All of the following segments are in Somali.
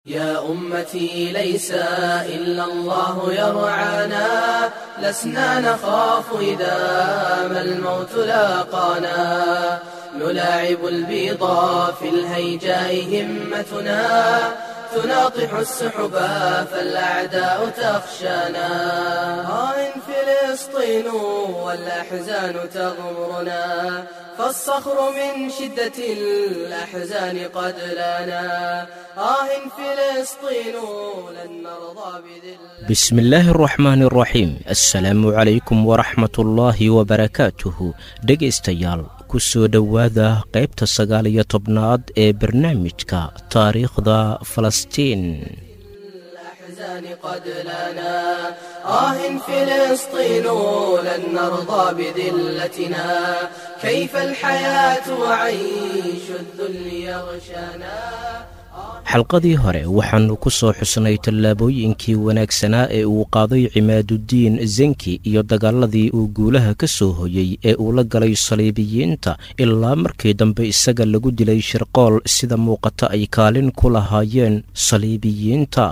يا أمتي ليس إلا الله يرعانا لسنا نخاف إذا ما الموت لاقانا نلاعب البيضا في الهيجاء همتنا تناطح السحبا فالأعداء تخشانا آه فلسطين والأحزان تغمرنا فالصخر من شدة الأحزان قد لنا آه فلسطين لن نرضى بذل بسم الله الرحمن الرحيim asalaamu calaykum waraxmat ullaahi wabarakaatuhu dhegaystayaal ku soo dhowaada qaybta sagaal iyo tobnaad ee barnaamijka taariikhda falastiin الأحزان قد لنا آه فلسطين لن نرضى بذلتنا كيف الحياة وعيش الذل يغشانا xalqadii hore waxaannu ku soo xusnay tallaabooyinkii wanaagsanaa ee uu qaaday cimaaduddiin zenki iyo dagaaladii uu guulaha ka soo hoyey ee uu la galay saliibiyiinta ilaa markii dambe isaga lagu dilay shirqool sida muuqata ay kaalin ku lahaayeen saliibiyiinta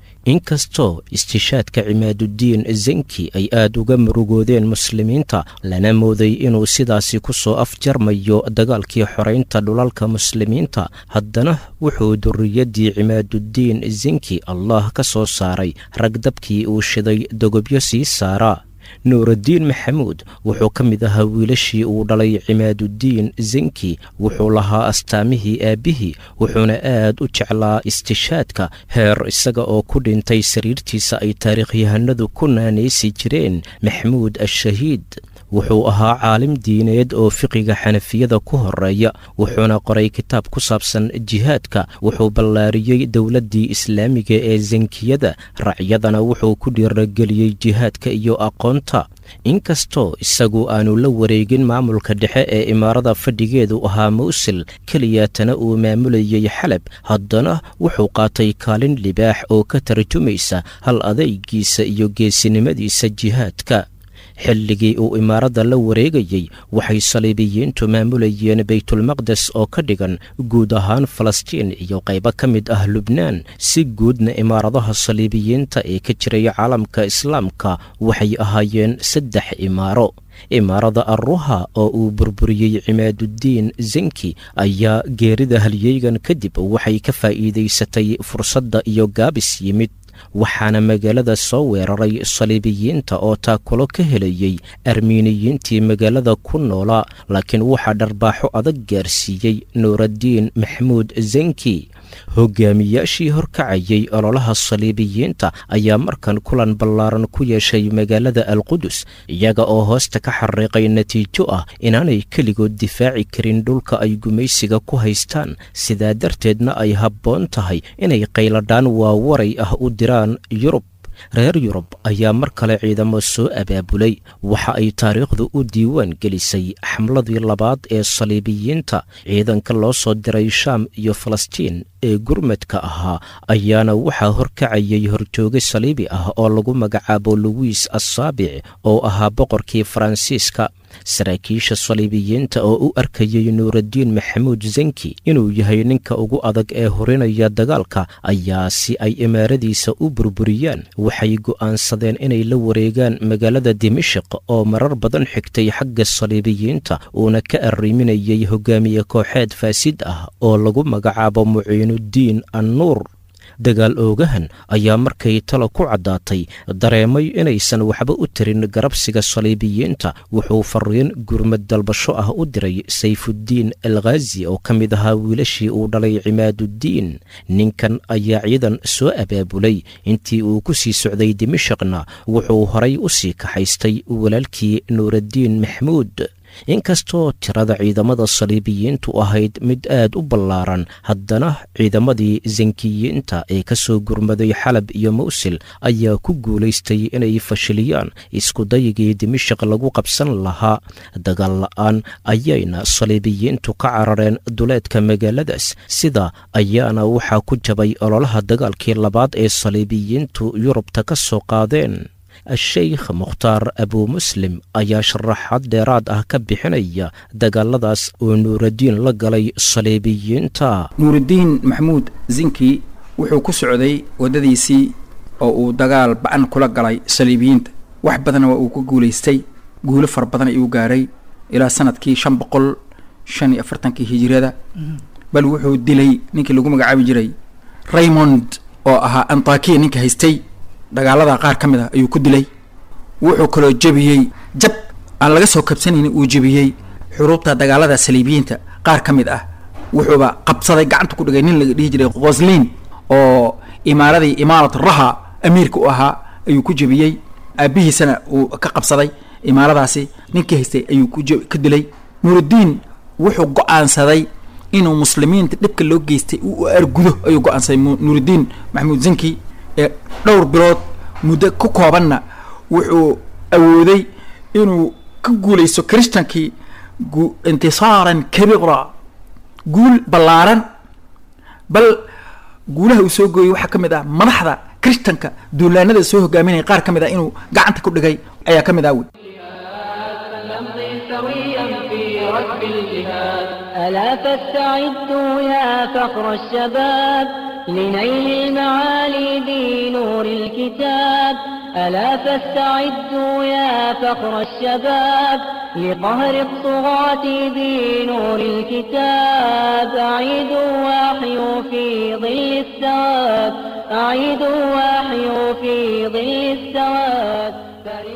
inkastoo istishaadka cimaaduddiin zenki ay aad uga murugoodeen muslimiinta lana mooday inuu sidaasi ku soo afjarmayo dagaalkii xoraynta dhulalka muslimiinta haddana wuxuu durriyaddii cimaaduddiin zenki allah ka soo saaray ragdabkii uu shiday dogobyo sii saaraa nuuraddiin maxamuud wuxuu ka mid ahaa wiilashii uu dhalay cimaaduddiin zenki wuxuu lahaa astaamihii aabbihii wuxuuna aad u jeclaa istishaadka heer isaga oo ku dhintay sariirtiisa ay taariikhyahanadu ku naanaysi jireen maxamuud ashahiid wuxuu ahaa caalim diineed oo fiqiga xanafiyada ku horeeya wuxuuna qoray kitaab ku saabsan jihaadka wuxuu ballaariyey dowladdii islaamiga ee zenkiyada racyadana wuxuu ku dhiirageliyey jihaadka iyo aqoonta inkastoo isagu aanu la wareegin maamulka dhexe ee imaarada fadhigeedu ahaa mawsil keliyaatana uu maamulayey xalab haddana wuxuu qaatay kaalin libaax oo ka tarjumaysa hal adaygiisa iyo geesinimadiisa jihaadka xilligii uu imaaradda la wareegayey waxay saliibiyiintu maamulayeen baytulmaqdes oo ka dhigan guud ahaan falastiin iyo qaybo ka mid ah lubnaan si guudna imaaradaha saliibiyiinta ee ka jiray caalamka islaamka waxay ahaayeen saddex imaaro imaarada arruha oo uu burburiyey cimaaduddiin zenki ayaa geerida halyeygan kadib waxay ka faa'iidaysatay fursadda iyo gaabis yimid waxaana magaalada soo weeraray saliibiyiinta oo taakulo ka helayey armiiniyiintii magaalada ku noolaa laakiin waxaa dharbaaxo adag gaarsiiyey nuuraddiin maxamuud zenki hogaamiyaashii horkacayey ololaha saliibiyiinta ayaa markan kulan ballaaran ku yeeshay magaalada alqudus iyaga oo hoosta ka xariiqay natiijo ah inaanay keligood difaaci karin dhulka ay gumaysiga ku haystaan sidaa darteedna ay habboon tahay inay qayladhaan waawaray ah u diraan yurub reer yurub ayaa mar kale ciidamo soo abaabulay waxa ay taariikhdu u diiwaan gelisay xamladii labaad ee saliibiyiinta ciidanka loo soo diray shaam iyo falastiin ee gurmadka ahaa ayaana waxaa horkacayay horjooge saliibi ah oo lagu magacaabo luwiis assaabic oo ahaa boqorkii faransiiska saraakiisha saliibiyiinta oo u arkayey nuuraddiin maxamuud zenki inuu yahay ninka ugu adag ee horinaya dagaalka ayaa si ay imaaradiisa u burburiyaan waxay go'aansadeen inay la wareegaan magaalada dimashiq oo marar badan xigtay xagga saliibiyiinta uuna ka arriminayay hogaamiye kooxeed faasid ah oo lagu magacaabo muciinuddiin annuur dagaal oogahan ayaa markay talo ku caddaatay dareemay inaysan waxba u tarin garabsiga saliibiyiinta wuxuu fariin gurmad dalbasho ah u diray sayfuddiin alkhaazi oo ka mid ahaa wiilashii uu dhalay cimaaduddiin ninkan ayaa ciidan soo abaabulay intii uu ku sii socday dimashaqna wuxuu horay u sii kaxaystay walaalkii nuuraddiin maxamuud inkastoo tirada ciidamada saliibiyiintu ahayd mid aad u ballaaran haddana ciidamadii zenkiyiinta ee ka soo gurmaday xalab iyo mawsil ayaa ku guulaystay inay fashiliyaan iskudayigii dimashaq lagu qabsan lahaa dagaal la'aan ayayna saliibiyiintu ka carareen duleedka magaaladaas sida ayaana waxaa ku jabay ololaha dagaalkii labaad ee saliibiyiintu yurubta ka soo qaadeen a-sheykh mukhtaar abuu muslim ayaa sharaxaad dheeraad ah ka bixinaya dagaaladaas oo nuuraddiin la galay saliibiyiinta nuurudiin maxamuud zinki wuxuu ku socday waddadiisii oo uu dagaal ba-an kula galay saliibiyiinta wax badanna waa uu ku guulaystay guulo fara badan ayuu gaaray ilaa sanadkii shan boqol shan iyo afartankii hijiriyada bal wuxuu dilay ninkii lagu magacaabi jiray raymond oo ahaa antakiya ninka haystay dagaalada qaar ka mid ah ayuu ku dilay wuxuu kaloo jebiyey jab aan laga soo kabsanaynin uu jebiyey xuruubta dagaalada saliibiyiinta qaar ka mid ah wuxuuba qabsaday gacanta ku dhigay nin laga dhihi jiray qoslin oo imaaradii imaarat raha amiirka u ahaa ayuu ku jebiyey aabihiisana uu ka qabsaday imaaradaasi ninkii haystay ayuu ka dilay nuurudiin wuxuu go-aansaday inuu muslimiinta dhibka loo geystay u argudo ayuu go-aansaday nuurudiin maxamuud zanki ee dhowr bilood muddo ku koobanna wuxuu awooday inuu ka guulaysto christankii intisaaran kabiira guul ballaaran bal guulaha uu soo gooyey waxaa ka mid ah madaxda christanka duulaanada soo hogaaminaya qaar ka mid ah inuu gacanta ku dhigay ayaa ka mid ah wey ألا فاستعدوا يا فخر الشباب لنيل المعالي بنور الكتاب ألا فاستعدوا يا فخر الشباب لقهر الطغاة بنور الكتاب أعيدوا واحيوا في ظل السواد أعيدوا واحيوا في ظل السواد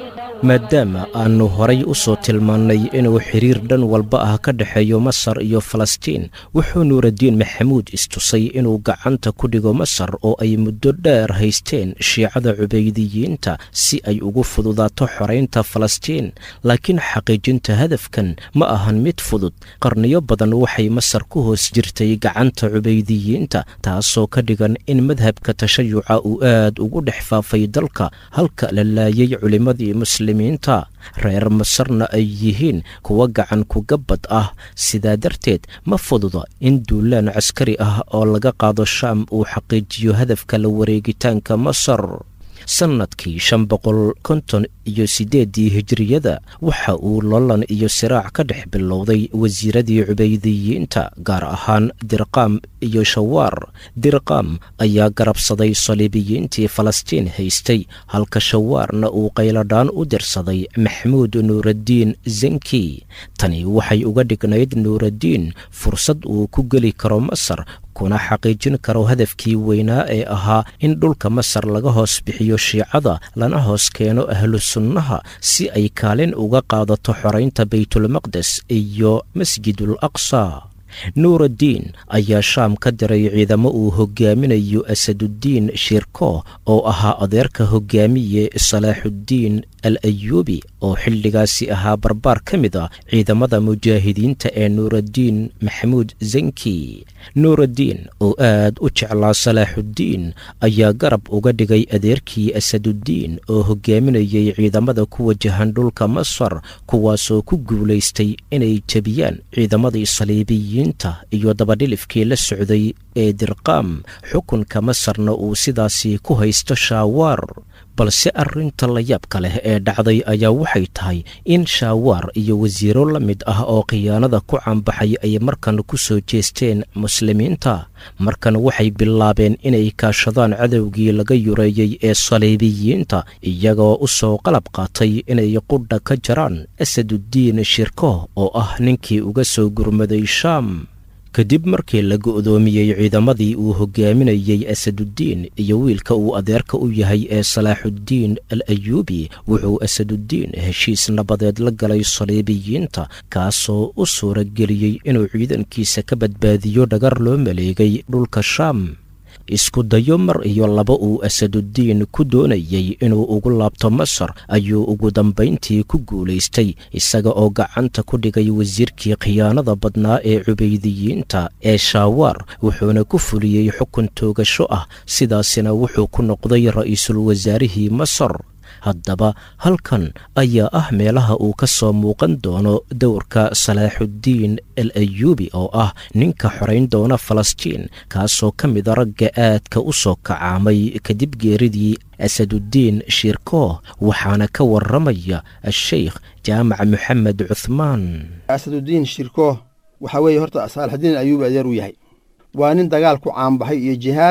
maadaama aannu horay u soo tilmaannay inuu xiriir dhan walba ah ka dhexeeyo masar iyo falastiin wuxuu nuuraddiin maxamuud istusay inuu gacanta ku dhigo masar oo ay muddo dheer haysteen shiicada cubaydiyiinta si ay ugu fududaato xoraynta falastiin laakiin xaqiijinta hadafkan ma ahan mid fudud qarniyo badan waxay masar ku hoos jirtay gacanta cubaydiyiinta taasoo ka dhigan in madhabka tashayuca uu aad ugu dhex faafay dalka halka la laayay culimmadii muslimiinta reer masarna ay yihiin kuwa gacan kugabad ah sidaa darteed ma fududa in duulaan caskari ah oo laga qaado shaam uu xaqiijiyo hadafka la wareegitaanka masar sannadkii shan boqol konton iyo siddeeddii hijiriyada waxa uu lolan iyo siraac ka dhex bilowday wasiiradii cubaydiyiinta gaar ahaan dirqaam iyo shawaar dirqaam ayaa garabsaday saliibiyiintii falastiin haystay halka shawaarna uu qayladhaan u dirsaday maxmuud nuuraddiin zanki tani waxay uga dhignayd nuuraddiin fursad uu ku geli karo masar kuna xaqiijin karo hadafkii weynaa ee ahaa in dhulka masar laga hoos bixiyo shiicada lana hoos keeno ahlu sunnaha si ay kaalin uga qaadato xoraynta baytulmaqdes iyo masjidul aqsa nuuraddiin ayaa shaam ka diray ciidamo uu hogaaminayo asaduddiin shirko oo ahaa adeerka hogaamiye salaaxuddiin al ayuubi oo xilligaasi ahaa barbaar ka mid a ciidamada mujaahidiinta ee nuuraddiin maxamuud zanki nuuraddiin oo aad u jeclaa salaaxuddiin ayaa garab uga dhigay adeerkii asaduddiin oo hogaaminayay ciidamada ku wajahan dhulka masar kuwaasoo ku guulaystay inay jebiyaan ciidamadii saliibiyiinta iyo dabadhilifkii la socday ee dirqaam xukunka masarna uu sidaasi ku haysto shaawaar balse arrinta layaabka leh ee dhacday ayaa waxay tahay in shaawaar iyo wasiiro la mid ah oo khiyaanada ku caanbaxay ay markan ku soo jeesteen muslimiinta markan waxay bilaabeen inay kaashadaan cadowgii laga yureeyey ee saliibiyiinta iyagoo u soo qalab qaatay inay qudha ka jaraan asaduddiin shirko oo ah ninkii uga soo gurmaday shaam kadib markii la go'doomiyey ciidamadii uu hogaaminayey asaduddiin iyo wiilka uu adeerka u yahay ee salaaxuddiin al ayuubi wuxuu asaduddiin heshiis nabadeed la galay saliibiyiinta kaasoo u suura geliyey inuu ciidankiisa ka badbaadiyo dhagar loo maleegay dhulka shaam isku dayo mar iyo laba uu asaduddiin ku doonayey inuu ugu laabto masar ayuu ugu dambayntii ku guulaystay isaga oo gacanta ku dhigay wasiirkii khiyaanada badnaa ee cubaydiyiinta ee shaawaar wuxuuna ku fuliyey xukun toogasho ah sidaasina wuxuu ku noqday ra'iisul wasaarihii masar haddaba halkan ayaa ah meelaha uu ka soo muuqan doono dowrka salaaxuddiin al ayuubi oo ah ninka xorayn doona falastiin kaasoo ka mida ragga aadka u soo kacaamay kadib geeridii asaduddiin shirko waxaana ka warramaya asheykh jaamac moxamed cuhmaan asaduddiin shirko waxaa weeye horta saalaxuddiin ayuubi adeer u yahay waa nin dagaal ku caanbaxay iyo jihaad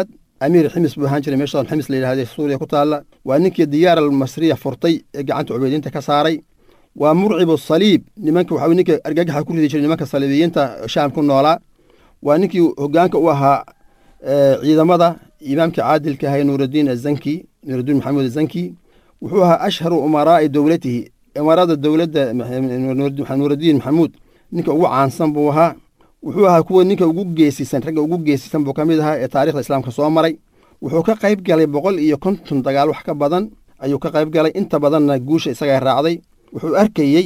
amiir ximis buu ahaan jiray meeshaan ximis la yidhahday suuriya ku taalla waa ninkii diyaar almasriya furtay ee gacanta cubaydiinta ka saaray waa murcibu saliib nimanka waxa ninka argagaxa ku ridi jiray nimanka saliibiyiinta shaam ku noolaa waa ninkii hogaanka u ahaa ciidamada imaamkii caadilka ahay nuuraddiin azanki nuuraddiin maxamuud azanki wuxuu ahaa ashharu umaraa'i dowlatihi imaarada dowladda nuuraddiin maxamuud ninka ugu caansan buu ahaa wuxuu ahaa kuwa ninka ugu geesisan ragga ugu geesisan buu ka mid ahaa ee taarikhda islaamka soo maray wuxuu ka qayb galay boqol iyo konton dagaal wax ka badan ayuu ka qayb galay inta badanna guusha isagaa raacday wuxuu arkayey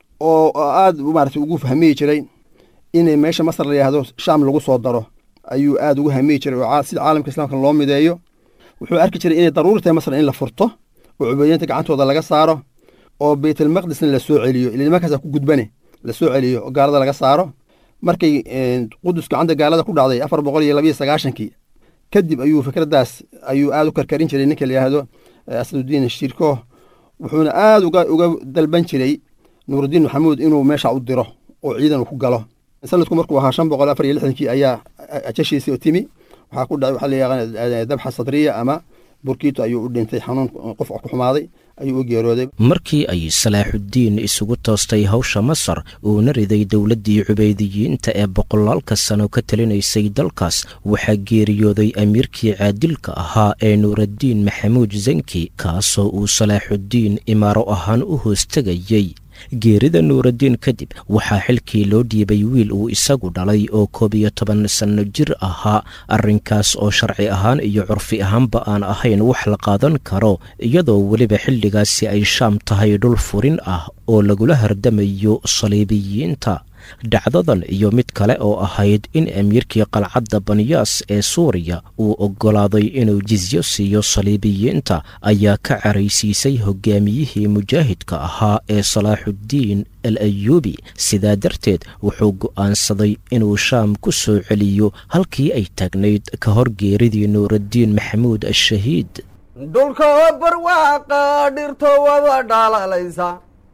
oo aad maarata ugu fahmiyi jiray inay meesha masar la yidhaahdo shaam lagu soo daro ayuu aad ugu hamiyi jiray oo sida caalamka islaamka loo mideeyo wuxuu arki jiray inay daruuri tahay masar in la furto oo cubaydiinta gacantooda laga saaro oo baytalmaqdisna la soo celiyo ila nimankaasa ku gudbane la soo celiyo oo gaalada laga saaro markay qudus gacanta gaalada ku dhacday afar boqol iyo labayo sagaashankii kadib ayuu fikraddaas ayuu aad u karkarin jiray ninka la yidhaahdo asadudiin shirko wuxuuna aad uga uga dalban jiray nuurudiin maxamuud inuu meesha u diro oo ciidan uu ku galo sanadku markuu ahaa shan boqol afar iyo lixdankii ayaa ajashiisii timi waxaa ku dhacay waxaa la yaqaan dabxa sadriya ama burkiito ayuu u dhintay xanuun qof ku xumaaday ayuu u geerooday markii ay salaaxuddiin isugu toostay hawsha masar uuna riday dowladdii cubaydiyiinta ee boqolaalka sano ka talinaysay dalkaas waxaa geeriyooday amiirkii caadilka ahaa ee nuuraddiin maxamuud zanki kaasoo uu salaaxuddiin imaaro ahaan u hoostegayey geerida nuuraddiin kadib waxaa xilkii loo dhiibay wiil uu isagu dhalay oo koob iyo toban sanno jir ahaa arrinkaas oo sharci ahaan iyo curfi ahaanba aan ahayn wax la qaadan karo iyadoo weliba xilligaasi ay shaam tahay dhul furin ah oo lagula hardamayo saliibiyiinta dhacdadan iyo mid kale oo ahayd in amiirkii qalcadda banyaas ee suuriya uu oggolaaday inuu jisyo siiyo saliibiyiinta ayaa ka caraysiisay hogaamiyihii mujaahidka ahaa ee salaaxuddiin al ayuubi sidaa darteed wuxuu go'aansaday inuu shaam ku soo celiyo halkii ay taagnayd ka hor geeridii nuuraddiin maxamuud ashahiid dhulka oo barwaaqa dhirto wada dhalalaysa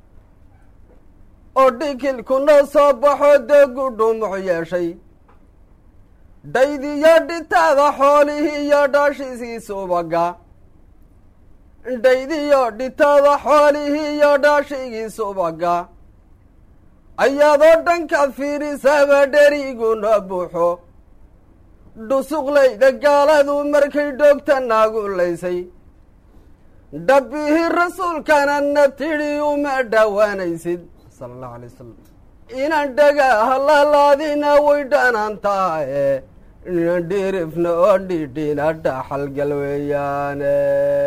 oo dhikilkuna soo baxo degu dhumuc yeeshay dhaydiyo dhitaada xoolihii iyo dhaashiisii subaga dhaydiyo dhitaada xoolihii iyo dhaashigii subaga ayaadoo dhankaad fiirisaba dheriguna buuxo dhusuqlayda gaaladu markay dhoogta naagulaysay dhabbihii rasuulkana na tidhi uma dhowaanaysid sala allahu alay wasalam inaan dhagaha lalaadina way dhanaan tahaye inan dhirifna oo dhidhina dhaxalgal weeyaane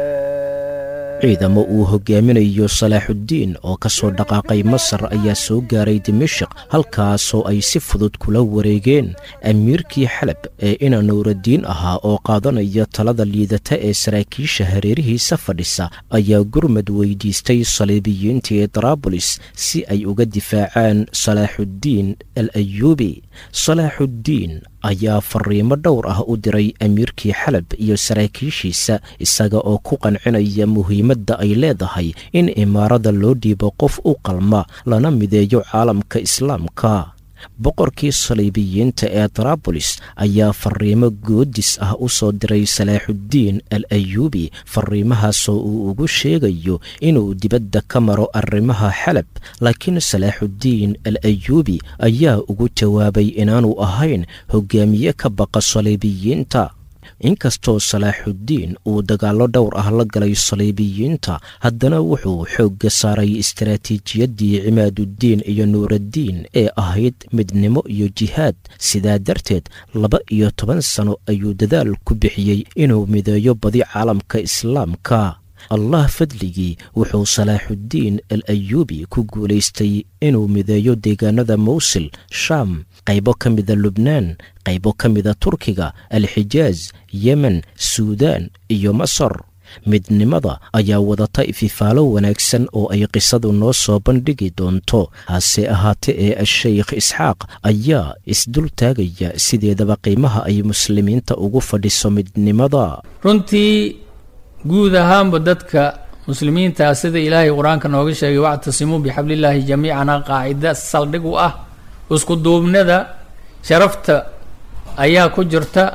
ciidamo uu hogaaminayo salaaxuddiin oo ka soo dhaqaaqay masar ayaa soo gaaray dimashik halkaasoo ay si fudud kula wareegeen amiirkii xalab ee ina nuuraddiin ahaa oo qaadanaya talada liidata ee saraakiisha hareerihiisa fadhisa ayaa gurmad weydiistay saliibiyiintii daraabulis si ay uga difaacaan salaaxuddiin al ayuubi salaaxuddiin ayaa fariimo dhowr ah u diray amiirkii xalab iyo saraakiishiisa isaga oo ku qancinaya muhiimadda ay leedahay in imaarada loo dhiibo qof u qalma lana mideeyo caalamka islaamka boqorkii saliibiyiinta ee daraabulis ayaa fariimo goodis ah u soo diray salaaxuddiin al ayuubi fariimahaasoo uu ugu sheegayo inuu dibadda ka maro arrimaha xalab laakiin salaaxuddiin al ayuubi ayaa ugu jawaabay inaanu ahayn hogaamiye ka baqa saliibiyiinta inkastoo salaaxuddiin uu dagaallo dhowr ah la galay saliibiyiinta haddana wuxuu xoogga saaray istaraatiijiyaddii cimaaduddiin iyo nuuraddiin ee ahayd midnimo iyo jihaad sidaa darteed laba iyo toban sano ayuu dadaal ku bixiyey inuu mideeyo badi caalamka islaamka allah fadligii wuxuu salaaxuddiin al ayuubi ku guulaystay inuu mideeyo deegaanada mawsil shaam qaybo ka mida lubnaan qaybo ka mida turkiga alxijaaz yemen suudaan iyo masar midnimada ayaa wadata ififaalo wanaagsan oo ay qisadu noo soo bandhigi doonto hase ahaate ee a-sheykh isxaaq ayaa isdul taagaya sideedaba qiimaha ay muslimiinta ugu fadhiso midnimada runtii guud ahaanba dadka muslimiintaa sida ilaahay qur-aanka nooga sheegay wactasimuu bixablillaahi jamiicana qaacida saldhig u ah isku duubnada sharafta ayaa ku jirta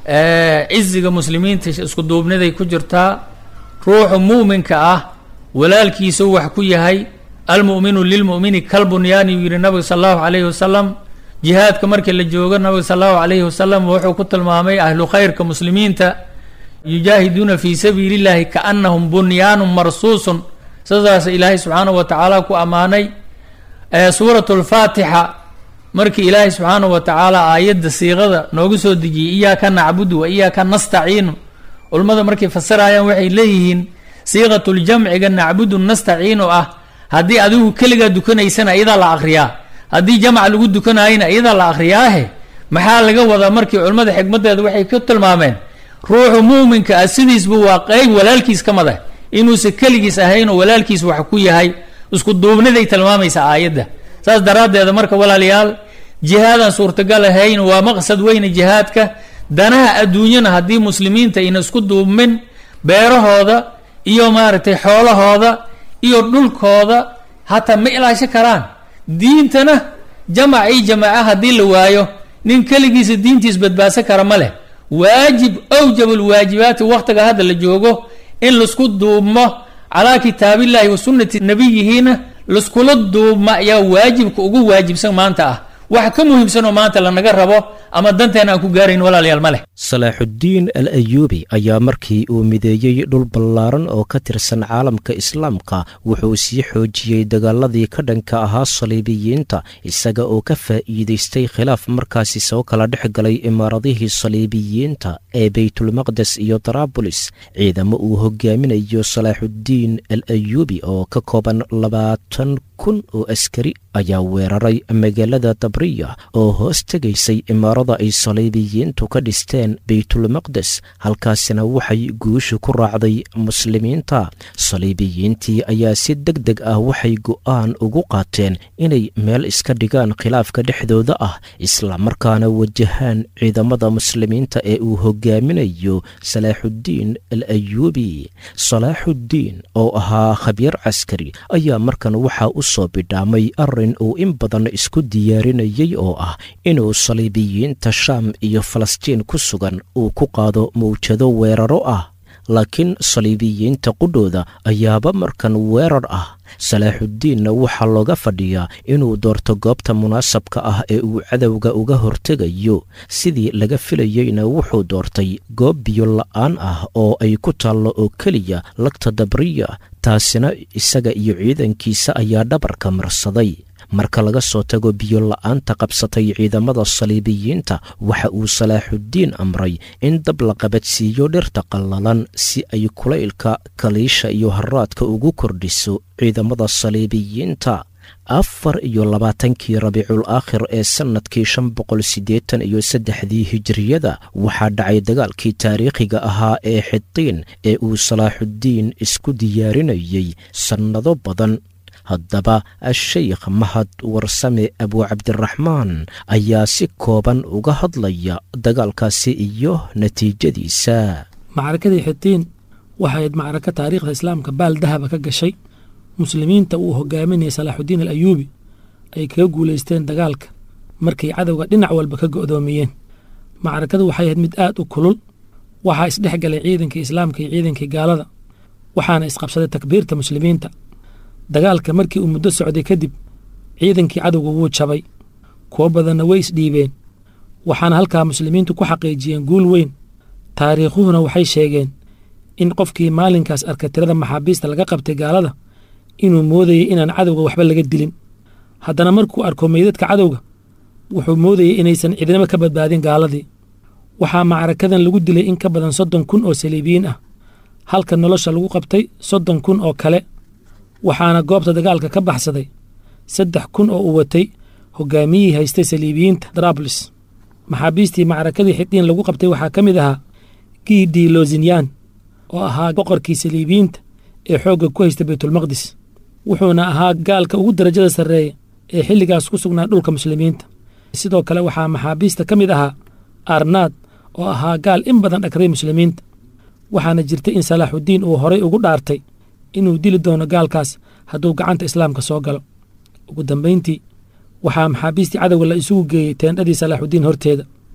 ciziga muslimiinta isku duubniday ku jirtaa ruuxu muuminka ah walaalkiisuu wax ku yahay almu'minu lilmu'mini kalbunyaani uu yidhi nabiga sala allahu calayhi wasalam jihaadka markii la joogo nabiga sala allahu calayhi wasalam wuxuu ku tilmaamay ahlu khayrka muslimiinta yujaahiduuna fii sabiili illahi kaannahum bunyaanun marsuusun sidaas ilaahay subxaanahu wa tacaala ku ammaanay suuratu lfaatixa markii ilaahay subxaanahu wa tacaala aayadda siiqada noogu soo dejiyey iyaaka nacbudu wa iyaaka nastaciinu culummada markay fasirayaan waxay leeyihiin siiqatuljamciga nacbudu nastaciinu ah haddii adigu keligaa dukanaysana iyadaa la akriyaa haddii jamac lagu dukanayana iyadaa la akhriyaahe maxaa laga wadaa markii culimmada xikmaddeeda waxay ku tilmaameen ruuxu muuminka ah sidiisba waa qeyb walaalkiis ka mada inuusan keligiis ahayn oo walaalkiis wax ku yahay isku duubniday tilmaamaysa aayadda saas daraaddeeda marka walaalayaal jihaadaan suurtagal ahayn waa maqsad weyne jihaadka danaha adduunyana haddii muslimiinta ayna isku duubmin beerahooda iyo maaragtay xoolahooda iyo dhulkooda hataa ma ilaasho karaan diintana jamac iyo jamaaca haddii la waayo nin keligiisa diintiis badbaadsan kara ma leh waajib awjabulwaajibaati waktiga hadda la joogo in laisku duubmo calaa kitaabillahi wa sunnati nabiyihiina laiskula duubma ayaa waajibka ugu waajibsan maanta ah wax ka muhiimsan oo maanta lanaga rabo ama danteena aan ku gaarayn walaalayaal ma leh salaaxuddiin al ayuubi ayaa markii uu mideeyey dhul ballaaran oo ka tirsan caalamka islaamka wuxuu sii xoojiyey dagaaladii ka dhanka ahaa saliibiyiinta isaga oo ka faa'iidaystay khilaaf markaasi soo kala dhex galay imaaradihii saliibiyiinta ee baytulmaqdes iyo daraabulis ciidamo uu hogaaminayo salaaxuddiin al ayuubi oo ka kooban labaatan kun oo askari ayaa weeraray magaalada dabriya oo hoos tegaysay imaarada ay saliibiyiintu ka dhisteen baytulmaqdes halkaasina waxay guusha ku raacday muslimiinta saliibiyiintii ayaa si deg deg ah waxay go'aan ugu qaateen inay meel iska dhigaan khilaafka dhexdooda ah islamarkaana wajahaan ciidamada muslimiinta ee uu hogaaminayo salaaxuddiin al ayuubi salaaxuddiin oo ahaa khabiir caskari ayaa markan waxaa u soo bidhaamay arrin uu in badan isku diyaarinayay oo ah inuu saliibiyiinta shaam iyo falastiin ku sugan uu ku qaado mawjado weeraro ah laakiin saliibiyiinta qudhooda ayaaba markan weerar ah salaaxuddiinna waxaa looga fadhiyaa inuu doorto goobta munaasabka ah ee uu cadowga uga hortegayo sidii laga filayeyna wuxuu doortay goob biyo la'aan ah oo ay ku taallo oo keliya lagta dabriya taasina isaga iyo ciidankiisa ayaa dhabarka marsaday marka laga soo tago biyo la'aanta qabsatay ciidamada saliibiyiinta waxa uu salaaxuddiin amray in dab la qabadsiiyo dhirta qallalan si ay kulaylka kaliisha iyo haraadka ugu kordhiso ciidamada saliibiyiinta afar iyo labaatankii rabiicul aakhir ee sannadkii shan boqol siddeetan iyo saddexdii hijiriyada waxaa dhacay dagaalkii taariikhiga ahaa ee xidiin ee uu salaaxuddiin isku diyaarinayey sannado badan haddaba a-sheykh mahad warsame abuucabdiraxmaan ayaa si kooban uga hadlaya dagaalkaasi iyo natiijadiisa macrakadii xitiin waxay ahayd macraka taariikhda islaamka baal dahaba ka gashay muslimiinta uu hogaaminayay salaaxuddiin al ayuubi ay kaga guulaysteen dagaalka markay cadowga dhinac walba ka go'doomiyeen macrakadu waxay ahayd mid aad u kulul waxaa isdhex galay ciidankii islaamka iyo ciidankii gaalada waxaana isqabsaday takbiirta muslimiinta dagaalka markii uu muddo socday kadib ciidankii cadowga wuu jabay kuwo badanna way isdhiibeen waxaana halkaa muslimiintu ku xaqiijiyeen guul weyn taariikhuhuna waxay sheegeen in qofkii maalinkaas arka tirada maxaabiista laga qabtay gaalada inuu moodayey inaan cadowga waxba laga dilin haddana markuu arko meydadka cadowga wuxuu moodayey inaysan cidnimo ka badbaadin gaaladii waxaa macrakadan lagu dilay in ka badan soddon kun oo saliibiyiin ah halka nolosha lagu qabtay soddon kun oo kale waxaana goobta dagaalka ka baxsaday saddex kun oo uu watay hogaamiyihii haystay saliibiyiinta darablis maxaabiistii macrakadii xidiin lagu qabtay waxaa ka mid ahaa giidi lozinyan oo ahaa boqorkii saliibiyiinta ee xoogga ku haysta baytulmaqdis wuxuuna ahaa gaalka ugu darajada sarreeya ee xilligaas ku sugnaa dhulka muslimiinta sidoo kale waxaa maxaabiista ka mid ahaa arnaad oo ahaa gaal in badan dhagray muslimiinta waxaana jirtay in salaaxuddiin uu horay ugu dhaartay inuu dili doono gaalkaas hadduu gacanta islaamka soo galo ugu dambayntii waxaa maxaabiistii cadowga la isugu geeyey teendhadii salaaxuddiin horteeda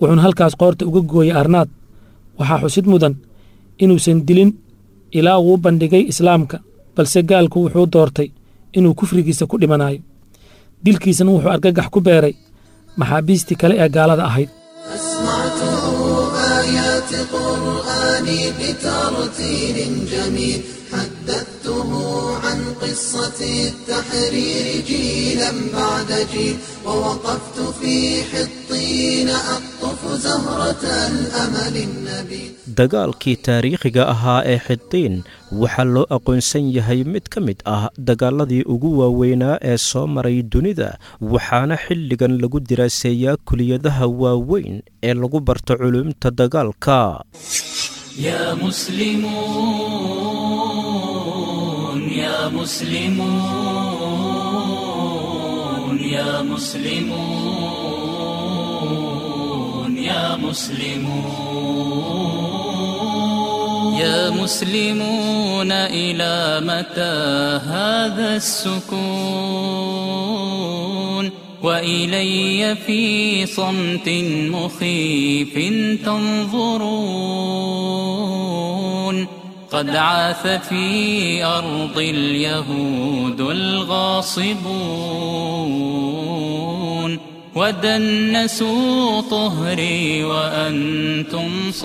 wuxuuna halkaas qoorta uga gooyey arnaad waxaa xusid mudan inuusan dilin ilaa uu u bandhigay islaamka balse gaalku wuxuu doortay inuu kufrigiisa ku dhimanayo dilkiisana wuxuu argagax ku beeray maxaabiistii kale ee gaalada ahayd أسمعته آيات قرآني بترتيل جميل حدثته عن قصة التحرير جيلا بعد جيل ووقفت في حطين أقطف زهرة الأمل النبيل dagaalkii taariikhiga ahaa ee xidiin waxaa loo aqoonsan yahay mid ka mid ah dagaaladii ugu waaweynaa ee soo maray dunida waxaana xilligan lagu diraaseeyaa kuliyadaha waaweyn ee lagu barto culumta dagaalka يا مسلمون يا مسلمون يا مسلمون يا مسلمون يا مسلمون إلى متى هذا السكون وإلي في صمت مخيف تنظرون قد عاث في أرض اليهود الغاصبون ودنسوا طهري وأنتم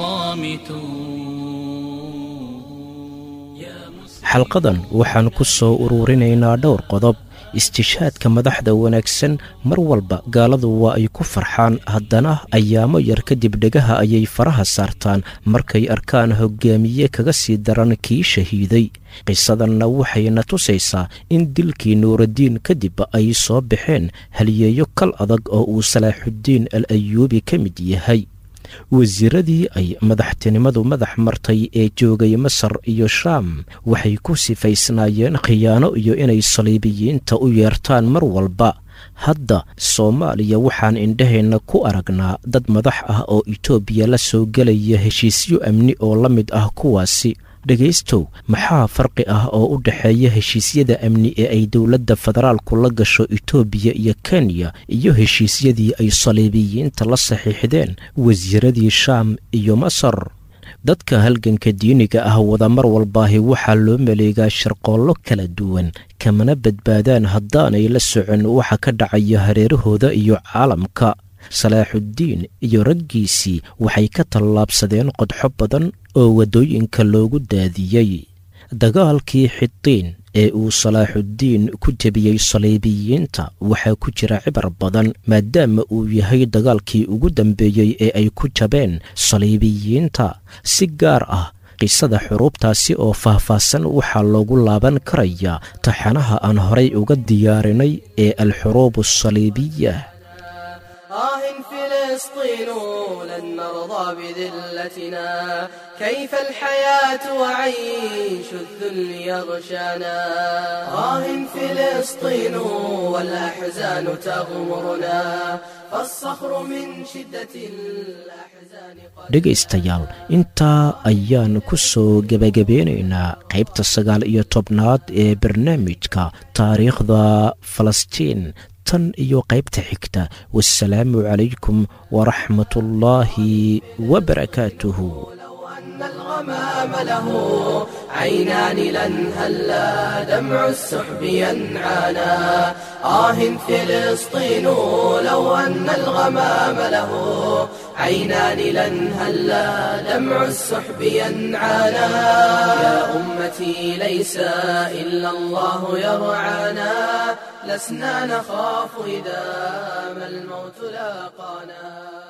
صامتون xalqadan waxaan ku soo uruurinaynaa dhowr qodob istishaadka madaxda wanaagsan mar walba gaaladu waa ay ku farxaan haddana ayaamo yar kadib dhegaha ayay faraha saartaan markay arkaan hoggaamiye kaga sii daran kii shahiiday qisadanna waxayna tusaysaa in dilkii nuuraddiin kadib ay soo baxeen haliyeeyo kal adag oo uu salaaxuddiin al ayuubi ka mid yahay wasiiradii ay madaxtinimadu madax martay ee joogay masar iyo shaam waxay ku sifaysnaayeen khiyaano iyo inay saliibiyiinta u yeertaan mar walba hadda soomaaliya waxaan indhaheenna ku aragnaa dad madax ah oo itoobiya la soo gelaya heshiisyo amni oo la mid ah kuwaasi dhegaystow maxaa farqi ah oo u dhexeeya heshiisyada amni ee ay dowladda federaalku la gasho itoobiya iyo kenya iyo heshiisyadii ay saliibiyiinta la saxiixdeen wasiiradii shaam iyo masar dadka halganka diiniga ah wada mar walbaahi waxaa loo maleegaa sharqoollo kala duwan kamana badbaadaan haddaanay la socon waxa ka dhacaya hareerahooda iyo caalamka salaaxuddiin iyo raggiisii waxay ka tallaabsadeen qodxo badan oo waddooyinka loogu daadiyey dagaalkii xidiin ee uu salaaxuddiin ku jebiyey saliibiyiinta waxaa ku jira cibar badan maadaama uu yahay dagaalkii ugu dambeeyey ee ay ku jabeen saliibiyiinta si gaar ah qisada xuruubtaasi oo faahfaahsan waxaa loogu laaban karayaa taxanaha aan horay uga diyaarinay ee alxuruub asaliibiya آه فلسطين لن نرضى بذلتنا كيف الحياة وعيش الذل يغشانا آه فلسطين والأحزان تغمرنا فالصخر من شدة الأحزان قد dhegaystayaal intaa ayaan ku soo gebagabeynaynaa qaybta sagaal iyo tobnaad ee barnaamijka taariikhda falastiin tan iyo qaybta xigta wasalaamu calaykum waraxmat ullaahi wabarakaatuhu أن الغمام له عينان لن هلا دمع السحب ينعانا آه فلسطين لو أن الغمام له عينان لن هلا دمع السحب ينعانا يا أمتي ليس إلا الله يرعانا لسنا نخاف إذا ما الموت لاقانا